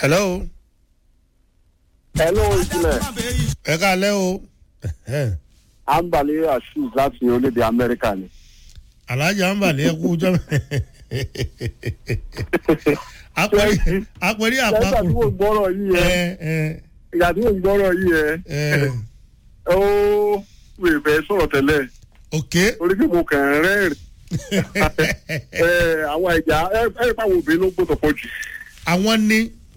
hello. hello ìjìnlẹ̀ ẹ káalẹ́ o. ambali assis láti orílẹ̀-èdè amẹ́ríkà ni. alájà ń bàlẹ́ ẹkú jọ́ apẹ̀rí apẹ̀rí ìgbà tí àpapọ̀. mo gbọ́rọ̀ yìí ẹ ẹ ẹ ìgbà tí mo gbọ́rọ̀ yìí ẹ ẹ ó wèé fẹ́ sọ̀rọ̀ tẹ́lẹ̀ ok. orí kí mo kàn ń rẹ́rìn ẹ àwọn ẹ̀já ẹ ẹ báwo obìnrin ló gbọ́dọ̀ pọ̀ jù. àwọn ni.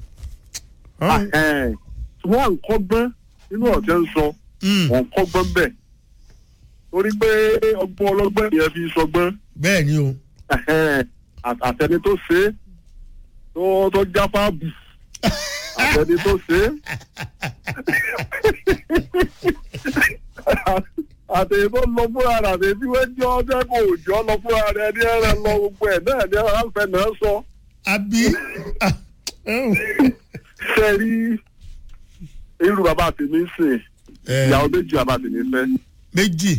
Ẹ, ṣùgbọ́n à ń kọ́gbọ́n nínú ọ̀tẹ́ ń sọ Mm, wọ́n ń kọ́gbọ́n bẹ̀ torí pé ọgbọ́n ọlọ́gbọ́n yẹn fi sọgbọ́n bẹ́ẹ̀ ni o. Ẹhẹ́n, àt- àtẹni tó ṣe é tó tó jápá bù àtẹni tó ṣe é àtẹni tó lọ fúnra rẹ̀ àtẹni tí wọ́n jọ ọjọ́ kò jọ lọ fúnra rẹ̀ ní ẹ̀rẹ̀ lọ gbogbo ẹ̀ náà ní ẹ̀rẹ̀ àfẹ́ náà sọ. àbí. ah, oh. ṣe rí irú bàbá tèmi ń sìn Ẹ, ìyàwó méjì bàbá tèmi fẹ́ méjì.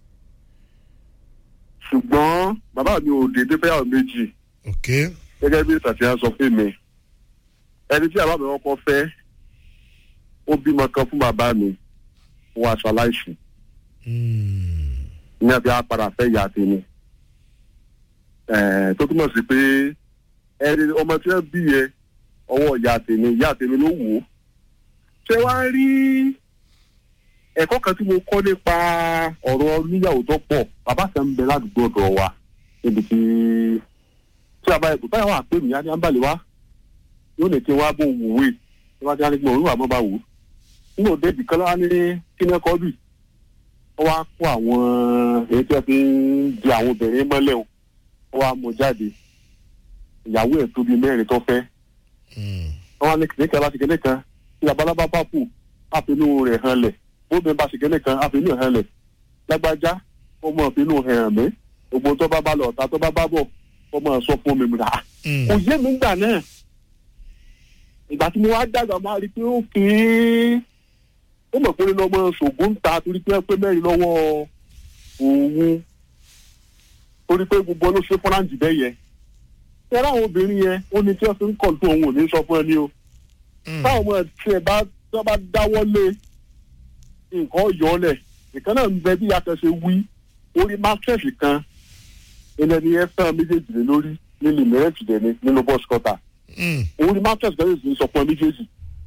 ṣùgbọ́n bàbá mi ò dédé fẹ́yàwó méjì. ok. gẹ́gẹ́ bí ìtàtìyà sọ fún mi ẹni tí àbá mi kọ́kọ́ fẹ́ ó bímọ kan fún bàbá mi wọ́n aṣọ aláìsí Mm, ní àbí apàdà fẹ́ ìyá tèmi Ẹ̀ẹ́, tó túmọ̀ sí pé ẹni ọmọ tí wọ́n bí yẹ ọwọ́ ìyá tèmi ìyá tèmi ló wò ó ṣé wàá rí ẹ̀kọ́ kan tí mo kọ́ nípa ọ̀rọ̀ níyàwó tó pọ̀ bàbá kan ń bẹ ládùúgbò ọ̀dọ̀ wa níbi tí tí a bá yẹ kó báyà wà pé mi á ní àǹbálẹ̀ wá yóò lè kí n wá bó wù wé tí wọ́n ti á ní gbọ̀n òun àmọ́ bá wù ú nínú òde ìdìkan lọ́wọ́ ní kíní ẹ̀kọ́ bì ó wá kó àwọn èyí tí wọ́n fi ń di àwọn obìnrin mọ́lẹ̀ o ó wá mú jáde ìyàwó ẹ̀ tó bíi mẹ́rin tó fẹ́ mm, wọ́n wá ní kìnìún kan láti kìnìún kan tí abalábá bá kù àfinú rẹ̀ hàn lẹ̀ bóbìnrin bá ṣe kìnìún kan àfinú hàn lẹ̀ lágbájá ó mọ̀ àfinú hàn mí gbogbo tó bá bá lọ ọ̀tá tó bá bá bọ̀ ó mọ̀ sọ fún mi mìíràn mm. kò yé mi gbà náà ìgbà tí mo wá dàgbà máa rí i pé ó kì í ó mọ̀ pé ó ní lọ́mọ ṣògùn ń ta torí pé ó pé mẹ́rin lọ́wọ́ òun torí pé gbogbo ló ṣe fọ́nrán bẹ́ẹ̀ yẹn tẹ́lá àwọn obìnrin yẹn ó ní tí wọ́n fi ń kọ̀ tó òun ò ní sọ fún ẹ ní o Mm. táwọn ọmọ tí ẹ bá tí wọ́n bá dáwọ́ lé nǹkan yọ ọ́ lẹ̀ nìkan náà ń bẹ bí yàtọ̀ ṣe wí orí mákẹ́ẹ̀sì kan ilẹ̀ ni ẹ fẹ́ méjèèjì lé lórí nínú mẹ́rẹ̀ẹ́tì dẹ̀ ni nínú bọ́ọ̀sì kọ́tà Mm. orí mákẹ́ẹ̀sì kan sì sọ fún ẹ méjèèjì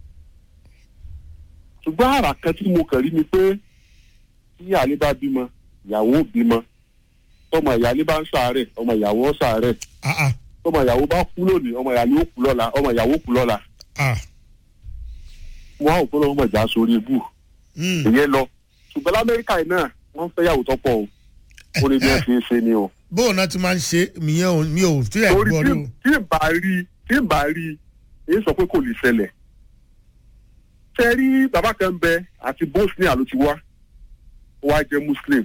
ṣùgbọ́n àrà kan tí mo kàn rí ni pé tí àlè bá bímọ ìyàwó bímọ tọmọ ìyálé bá ń ṣàárẹ̀ ọmọ ìyàwó ń ṣàárẹ̀ ah ah tọmọ ìyàwó bá kú lónìí ọmọ ìyálé ó kú lọ́la ọmọ ìyàwó kú lọ́la ah. wọn á ò fọlọ́ ọmọ ìjà sórí ibù Mm. ìyẹn lọ ṣùgbọ́n lamẹ́ríkà yìí náà wọ́n fẹ́ yàwó tọ́pọ̀ o ó ní bí wọ́n ṣe ń ṣe ni o. bóun náà ti máa ń ṣe mìíràn ò- mi ò tí ẹ̀ torí gbọ́ tí rí o. tí ì bá rí tí ì bá rí èyí sọ pé kò lè ṣẹlẹ̀. ṣe rí bàbá kan bẹ àti bosnia ló ti wá ó wá jẹ́ muslim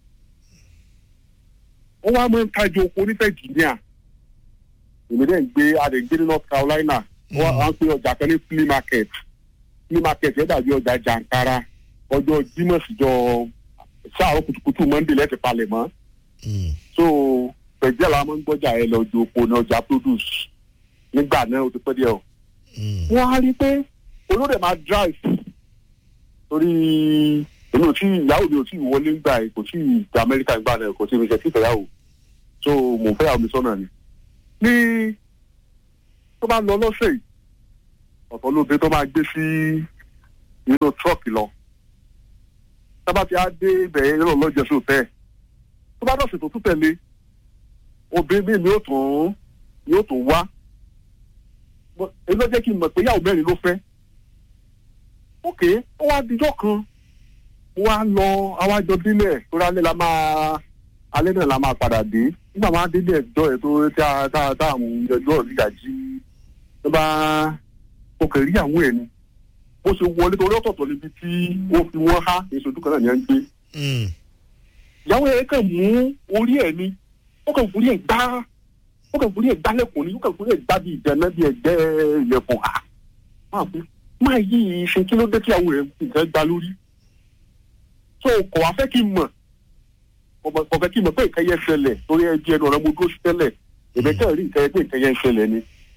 ó wá máa ń tajà oko ní virginia èmi dẹ̀ ń gbé adẹ̀ ń gbé ní north carolina ó wá wá ń pè ọjà kan ní flea market flea market yẹn dàbí ọjà jàǹkara ọjọ́ jímọ̀ síjọ́ sáàrọ̀ kùtùkùtù monday lẹ́tì palẹ̀ mọ́ Mm. so pẹ̀jẹ́ la máa ń gbọ́jà ẹ lọ ju oko ní ọjà produce nígbà náà ó ti pẹ́ díẹ̀ o. Mm. wọ́n á rí i pé olóde máa drive torí èmi ò tí ìyàwó mi ò tí ì wọlé ńgbà yìí kò tí ì gba amẹ́ríkà ńgbà náà kò tí ì fi ṣe tí ìfẹ́yàwó so mò ń fẹ́yàwó mi sọ́nà ni. ní tó bá lọ lọ́sẹ̀ yìí ọ̀tọ̀ lóde tó máa gbé sí inú truck lọ tábà tí a dé ibẹ̀ yẹn lọ́ọ́ lọ́jọ́ sóòtẹ́ tó bá dọ̀sẹ̀ tó tún tẹ̀lé obìnrin mi yóò tún yóò tún wá Mo- èyí ló jẹ́ kí n mọ̀ pé yàwó mẹ́rin ló fẹ́ ok ó wá dijọ́ kan mo wá lọ awájọ délẹ̀ tó rálẹ̀ la máa alẹ́ náà la máa padà dé nígbà máa délé ẹjọ́ ẹ̀ tó tá a tá a tá a mú ẹjọ́ ìyá jí ló bá mo kàn rí àwọn ẹ̀ ni bó ṣe wọlé torí ọ̀tọ̀ọ̀tọ̀ níbi tí ó fi wọ́n há èso ojú kan náà ni ẹ̀ ń gbé Mm. ìyàwó ẹ̀ kàn mú orí ẹ̀ ni ó kàn forí ẹ̀ gbá ó kàn forí ẹ̀ gbá lẹ́kùn ni ó kàn forí ẹ̀ gbá bí ìdáná bí ẹgbẹ́ ilẹ̀kùn à máa fi máa yí ìṣe kí ló dé tí àwọn ẹ̀ nǹkan gbá lórí so kò wá fẹ́ kí n mọ̀ kò mọ̀- kò fẹ́ kí n mọ̀ pé nǹkan yẹn ṣẹlẹ̀ torí ẹ di ẹnu ọ̀rọ̀ mo dúró sí tẹ́lẹ̀ èmi kàn rí nǹkan yẹn pé nǹkan yẹn ṣẹlẹ̀ ni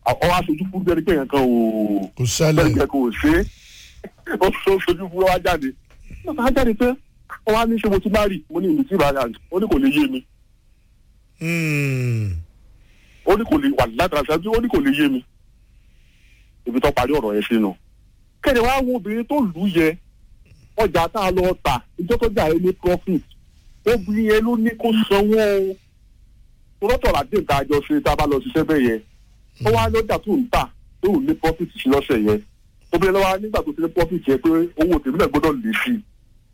ọwọ́ aṣojú fún bẹ́ẹ̀ ni pé yẹn kan ò kò bẹ́ẹ̀ sálẹ̀ ni kò ṣe é ó sọ sojú fún wa jáde ó sọ jáde pé ó wá ní ṣe mo ti bá rí mo ní ìlú tí ìbára ó ní kò lè yé mi Mm. ó ní kò lè wà látara ṣáájú ó ní kò lè yé mi ibi tó parí ọ̀rọ̀ yẹn sínú. kéde wá wo obìnrin tó lù ú yẹ ọjà tá a lọ tà ìjọ tó jà ní profit obìnrin yẹn ló ní kó sanwó o rọ́tọ̀ làdé nǹkan àjọ ṣe tá a bá lọ ṣiṣẹ́ bẹ́ẹ̀ yẹn ó wá lọ́jà tó ń tà tó ń ní profit sí lọ́sẹ̀ yẹn obìnrin lọ́wọ́ nígbà tó ti ní profit yẹn pé owó tèmi náà gbọ́dọ̀ lè sí i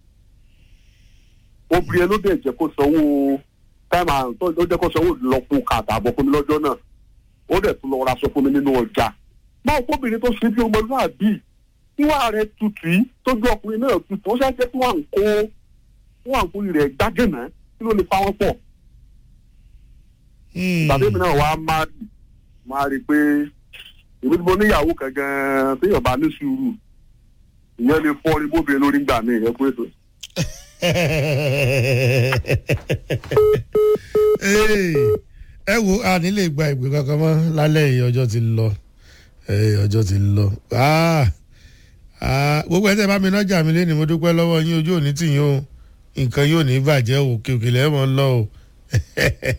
obìnrin yẹn ló dẹ̀ jẹ́ kó sanwó táìmù àrùn tó ló jẹ́ kó sanwó lọ́kùn kàtàbọ̀ fún mi lọ́jọ́ náà ó dẹ̀ tún lọ ra aṣọ fún mi nínú ọjà báwo kóbìnrin tó ṣe bí ọmọlúwàbí níwà rẹ̀ tutù yìí tó gbé ọkùnrin náà tutù ó ṣàjẹ́ kí wọ́n à ń kó wọ́n à ń kó rẹ̀ gbágẹ̀nà kí ló lè fa wọn pọ̀ Mm. tàbí mi náà wàá máa máa rí i pé èmi tí mo níyàwó kan gan-an téèyàn bá ní sùúrù ìyẹn lè fọ́ orí bóbìnrin lórí gbà mí ìyẹn pé ètò Hey, ẹ wo a nílé gba ìpè kankan mọ́ lálẹ́ yìí ọjọ́ ti lọ Eh, ọjọ́ ti lọ Ah, ah, gbogbo ẹ̀ tẹ́ bá mi nájà mi lé ní mo dúpẹ́ lọ́wọ́ yín ojú òní tì yín o nǹkan yóò ní bàjẹ́ òkè òkè lẹ́mọ̀ ń lọ o